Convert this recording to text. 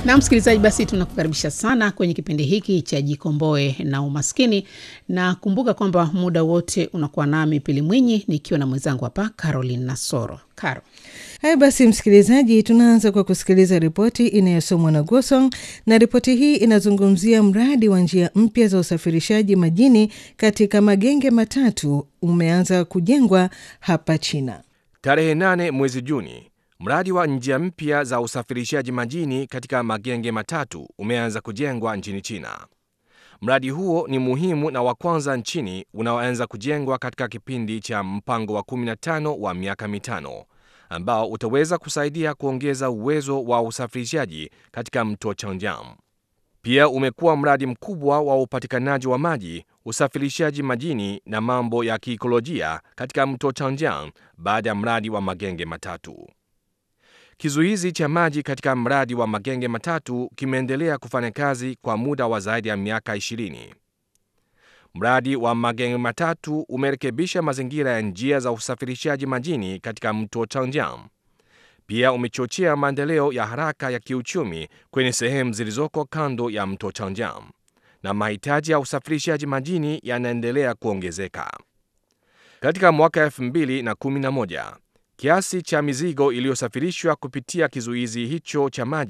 Na msikilizaji, basi tunakukaribisha sana kwenye kipindi hiki cha Jikomboe na Umaskini, na kumbuka kwamba muda wote unakuwa nami Pili Mwinyi nikiwa na mwenzangu hapa Caroline Nasoro. Caro, Haya basi, msikilizaji, tunaanza kwa kusikiliza ripoti inayosomwa na Gosong, na ripoti hii inazungumzia mradi wa njia mpya za usafirishaji majini katika magenge matatu umeanza kujengwa hapa China. Tarehe 8 mwezi Juni, mradi wa njia mpya za usafirishaji majini katika magenge matatu umeanza kujengwa nchini China. Mradi huo ni muhimu na wa kwanza nchini unaoanza kujengwa katika kipindi cha mpango wa 15 wa miaka mitano ambao utaweza kusaidia kuongeza uwezo wa usafirishaji katika mto Changjiang. Pia umekuwa mradi mkubwa wa upatikanaji wa maji, usafirishaji majini na mambo ya kiikolojia katika mto Changjiang baada ya mradi wa magenge matatu. Kizuizi cha maji katika mradi wa magenge matatu kimeendelea kufanya kazi kwa muda wa zaidi ya miaka 20. Mradi wa magenge matatu umerekebisha mazingira ya njia za usafirishaji majini katika mto Changjiang. Pia umechochea maendeleo ya haraka ya kiuchumi kwenye sehemu zilizoko kando ya mto Changjiang, na mahitaji ya usafirishaji majini yanaendelea kuongezeka. Katika mwaka 2011 kiasi cha mizigo iliyosafirishwa kupitia kizuizi hicho cha maji